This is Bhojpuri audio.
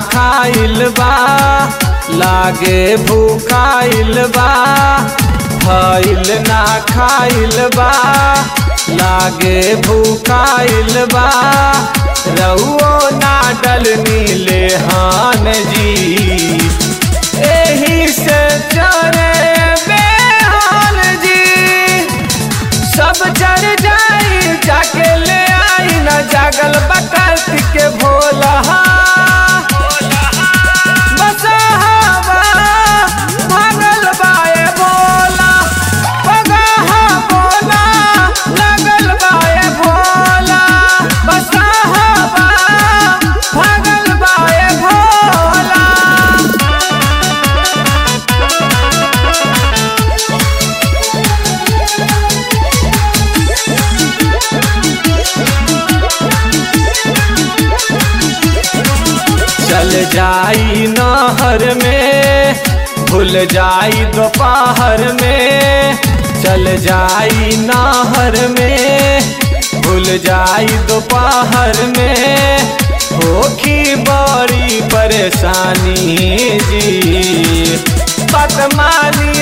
खाइल बा लागे भूखाइल बा भइल ना खाइल बा लागे भूखाइल बा रहुओ ना डलनी ले हान जी एही से चरे बेहाल जी सब चढ़ जाई जाके ले आई न जागल बकत के भोला बस हवा भागल बाए भोला पगहा बोला लगल बाए भोला बस हवा भागल बाए भोला चल जाई नहर में भूल जाई दोपहर में चल जाई नहर में भूल जाई दोपहर में होखी बड़ी परेशानी जी बदमानी